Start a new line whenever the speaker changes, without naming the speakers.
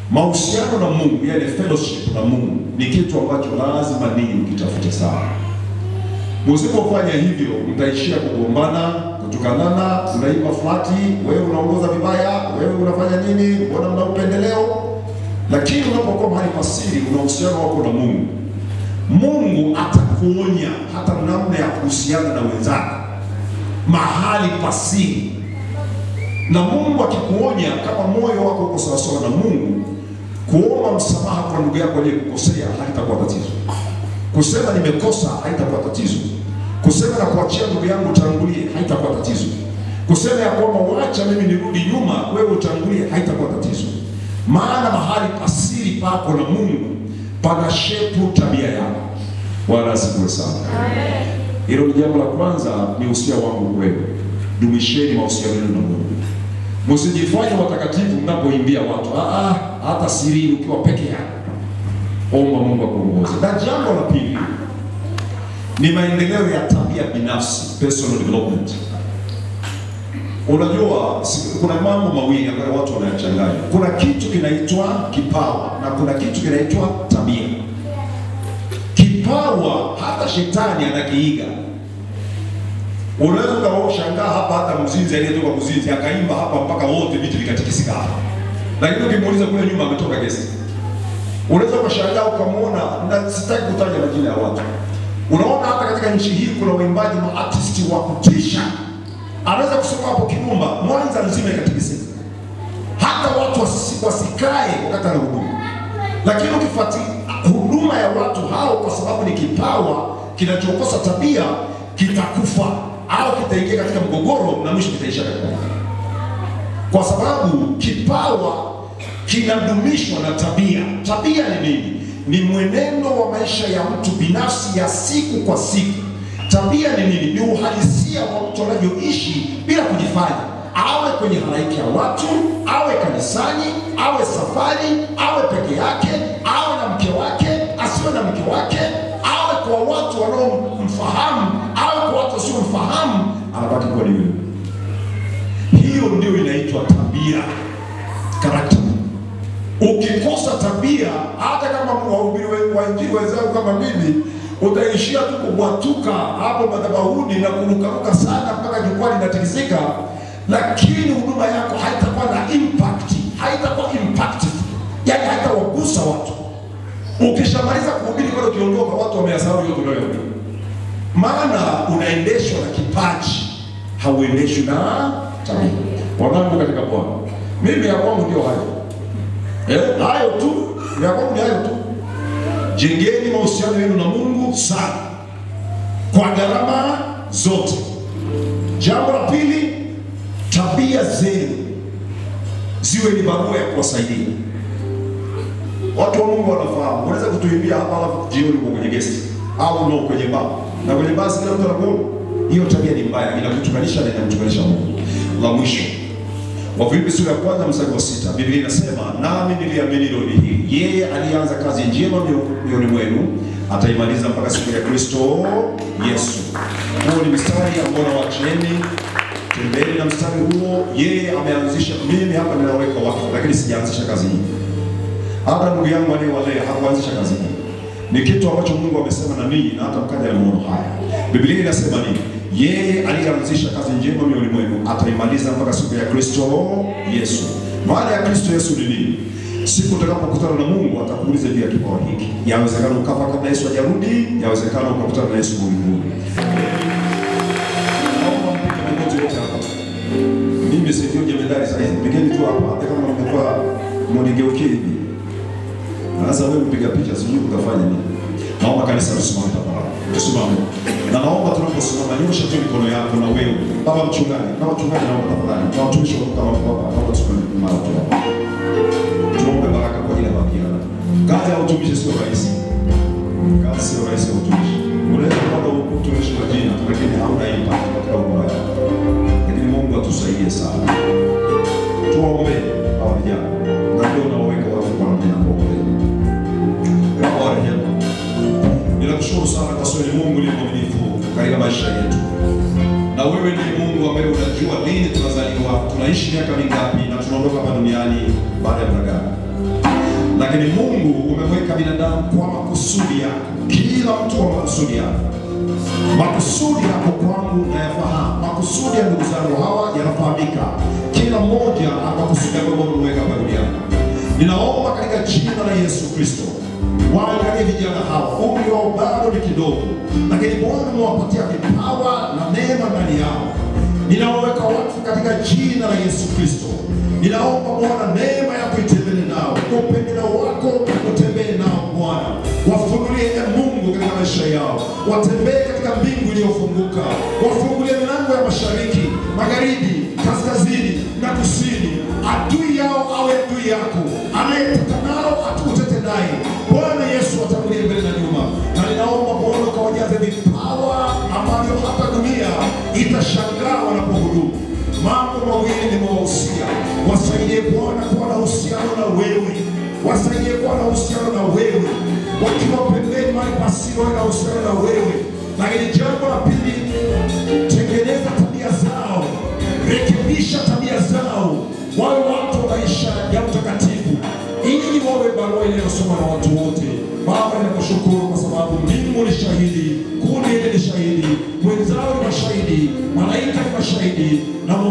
Mahusiano na Mungu, yani fellowship na Mungu ni kitu ambacho lazima ninyi mkitafute sana. Msipofanya hivyo, mtaishia kugombana, kutukanana, unaiba flati, wewe unaongoza vibaya, wewe unafanya nini, mbona mna upendeleo. Lakini unapokuwa mahali pasiri, una uhusiano wako na Mungu, Mungu atakuonya hata namna ya kuhusiana na wenzako mahali pasiri. Na Mungu akikuonya, kama moyo wako uko sawasawa na Mungu, kuomba msamaha kwa ndugu yako aliyekukosea halitakuwa tatizo. Kusema nimekosa haitakuwa tatizo. Kusema na kuachia ndugu yangu utangulie haitakuwa tatizo. Kusema ya kwamba wacha mimi nirudi nyuma, wewe utangulie haitakuwa tatizo. Maana mahali pasiri pako na Mungu pana shepu tabia yako. Bwana asifiwe sana. Hilo ni jambo la kwanza, ni usia wangu kwenu. Dumisheni mahusiano yenu na Mungu. Msijifanye watakatifu mnapoimbia watu. Ah, ah, hata siri ukiwa peke yako. Omba Mungu akuongoze. Na jambo la pili ni maendeleo ya tabia binafsi, personal development. Unajua, si- kuna mambo mawili ambayo watu wanayachanganya. Kuna kitu kinaitwa kipawa na kuna kitu kinaitwa tabia. Kipawa hata shetani anakiiga. Unaweza ukashangaa hapa, hata mzinzi aliyetoka kuzinzi akaimba hapa mpaka wote vitu vikatikisika hapa, lakini ukimuuliza kule nyuma ametoka gesi. Unaweza ukashangaa ukamwona, na sitaki kutaja majina ya watu. Unaona hata katika nchi hii kuna waimbaji maartisti wa kutisha, anaweza kusema hapo Kirumba, Mwanza nzima ikatikisika, hata watu wasi- wasikae wakati anahuduma. Lakini ukifuatilia huduma ya watu hao, kwa sababu ni kipawa kinachokosa tabia, kitakufa au kitaingia katika mgogoro na mwisho kitaisha katika moto. kwa sababu kipawa kinadumishwa na tabia. Tabia ni nini? Ni mwenendo wa maisha ya mtu binafsi ya siku kwa siku. Tabia ni nini? Ni uhalisia wa mtu anavyoishi bila kujifanya, awe kwenye halaiki ya watu, awe kanisani, awe safari, awe peke yake, awe na mke wake, asiwe na mke wake, awe kwa watu wanaomfahamu, awe kwa watu wasiomfahamu, anabaki kuwa ni wewe. Hiyo ndio inaitwa tabia, character. Ukikosa tabia, hata kama wahubiri we- wa injili wenzangu kama mimi, utaishia tu kubwatuka hapo madhabahuni na kurukaruka sana mpaka jukwaa linatikisika, lakini huduma yako haitakuwa na impact, haitakuwa impactful, yani haitawagusa watu. Ukishamaliza kuhubiri pale, ukiondoka, watu wameyasahau yote unayohubiri, maana unaendeshwa na kipaji, hauendeshwi na tabia. Wanangu katika Bwana, mimi ya kwangu ndio hayo Eh, hayo tu ya kwangu ni hayo tu. Jengeni mahusiano yenu na Mungu sana kwa gharama zote. Jambo la pili, tabia zenu ziwe ni barua ya kuwasaidia watu wa Mungu. Wanafahamu, unaweza kutuimbia hapa alafu jioni uko kwenye gesti au no kwenye baa, na kwenye baa kila mtu anakuona. Hiyo tabia ni mbaya, inakutukanisha na inamtukanisha Mungu. La mwisho Wafilipi sura ya kwanza mstari wa sita Biblia inasema nami niliamini lori hii, yeye alianza kazi njema mio- mioyoni mwenu ataimaliza mpaka siku ya Kristo Yesu. Huo ni mstari ambao nawacheni, tembeni na mstari huo. Yeye ameanzisha, mimi hapa ninaweka wakfu, lakini sijaanzisha kazi hii. Hata ndugu yangu aliyewalea hakuanzisha kazi hii, ni kitu ambacho Mungu amesema na ninyi, na hata mkaja na maono haya. Biblia inasema nini? Yeye aliyeanzisha kazi njema mioyoni mwenu ataimaliza mpaka siku ya Kristo Yesu. Maana ya Kristo Yesu ni nini? Siku utakapokutana na Mungu atakuuliza juu ya kipawa hiki. Yawezekana ukafa kabla Yesu hajarudi, yawezekana ukakutana na Yesu mbinguni. Naomba mpige magoti yote hapa. Mimi sivyo jemedari sasa hivi. Pigeni tu hapa hata kama mmekuwa mnigeukie hivi. Sasa wewe mpiga picha sijui utafanya nini. Naomba kanisa tusimame tafadhali. Tusimame. Na naomba tunaposimama nyosha tu mikono yako na wewe. Baba mchungaji, na wachungaji naomba tafadhali. Na watumishi wa kama baba, naomba tusimame mara tu. Tuombe baraka kwa ajili ya bakiana. Kazi ya utumishi sio rahisi. Kazi sio rahisi ya utumishi. Unaweza kupata utumishi wa jina lakini hauna impact katika huduma yako. Lakini Mungu atusaidie sana. Tuombe hawa vijana. Na ndio unaweka watu kwa namna ya kuombea. Baba wa rehema, ninakushukuru sana kwa sababu ni Mungu ni mwaminifu katika maisha yetu, na wewe ni Mungu ambaye unajua lini tunazaliwa, tunaishi miaka mingapi na tunaondoka hapa duniani baada ya muda gani. lakini Mungu umemweka binadamu kwa makusudi yako, kila mtu kwa makusudi yako. Makusudi yako kwangu nayafahamu, makusudi ya ndugu zangu hawa yanafahamika, kila mmoja ana makusudi yako ambayo umeweka hapa duniani. Ninaomba katika jina la Yesu Kristo, waangalie vijana hawa, umri wao bado ni kidogo, lakini Bwana umewapatia vipawa na neema ndani yao. Ninawaweka watu katika jina la Yesu Kristo. Ninaomba Bwana, neema yako itembee nao, kwa upendeleo wako utembee nao Bwana, wafunulie e Mungu katika maisha yao, watembee katika mbingu iliyofunguka, wafungulie milango ya mashariki, magharibi, kaskazini na kusini. Adui yao awe adui yako, anayeteta nao atukutete naye. Bwana Yesu atangulie mbele na nyuma, na ninaomba Bwana ukawajaze vipawa ambavyo hata dunia itashangaa wanapohudumu. Mambo mawili nimewahusia, wasaidie Bwana kuwa na uhusiano na wewe, wasaidie kuwa na uhusiano na wewe, wakiwa pembeni mahali pasipo na uhusiano na wewe. Lakini jambo la pili, tengeneza tabia zao, rekebisha tabia zao, wawe watu wa maisha ya utakatifu, ili wawe barua inayosoma na watu wote. Baba, ninakushukuru kwa sababu mbingu ni shahidi, kundi hili ni shahidi, mwenzao ni mashahidi, malaika ni mashahidi na